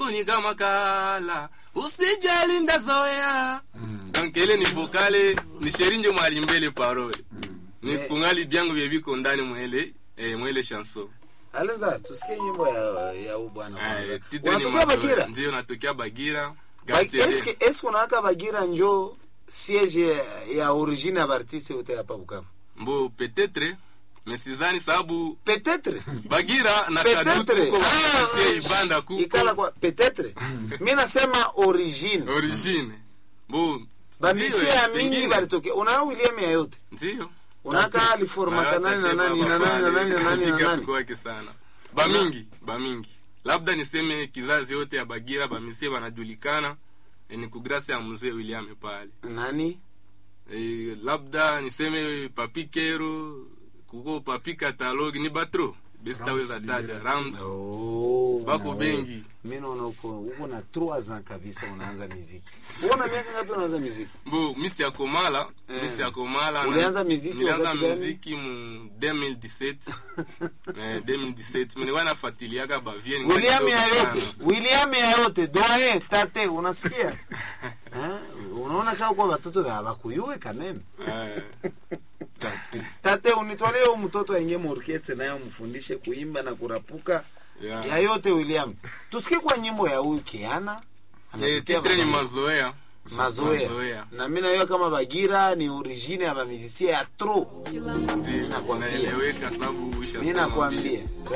huzuni kama kala usijali ndazoea donc ile ni vokale ni sherinjo mwali mbele parole ni Eh. kungali byangu vyeviko ndani mwele eh, mwele chanson alenza tusikie nyimbo ya ya huyu bwana Eh, kwanza titre ni unatokea Mazoea. Bagira ndio natokea bagira Ba- quartier eske eske unawaka Bagira njo siege ya origine ya artiste yote hapa Bukavu mbo peut-être mais sizani sababu peut-être bagira na kadutu peut-être ko Ah, basie ibanda ikala kuko kwa peut-être mimi nasema origine origine mbo bamisia ndio, ya mingi pengine. balitokea una William ya yote ndio unaka aliformata nani na nani na nani na nani na nani na nani kwake sana bamingi bamingi labda niseme kizazi yote ya bagira bamisie banajulikana eh, ni kugrasi ya mzee william pale nani e, labda niseme papi kero kuko papi katalogi ni batro besitaweza taja rams Oh, bako na bengi. wewe. Mimi naona uko uko na 3 ans kabisa unaanza muziki. Uko na miaka ngapi unaanza muziki? mbo misi ya komala Eh. misi ya komala na- Ulianza muziki nilianza wakati gani? muziki mu 2017 eh, 2017 mimi nafuatiliaga bavie ningali William kidogo ya yote. sana. William ya yote. Doe tate unasikia? Eh? Unaona kama kwa watoto hawakuyue kameme. Eh, Tate unitolee huyu mtoto aingie mu orchestre naye mfundishe kuimba na kurapuka. yeah. Ya yote William. Tusikie kwa nyimbo ya huyu Kiana. Eh, Anapitia titre ni masomo. mazoea mazoea Mazoea. na mi najua kama bagira ni origine ya bamizisia ya tro Ndio, nakwambia. naeleweka sababu mi ushasema vile. nakwambia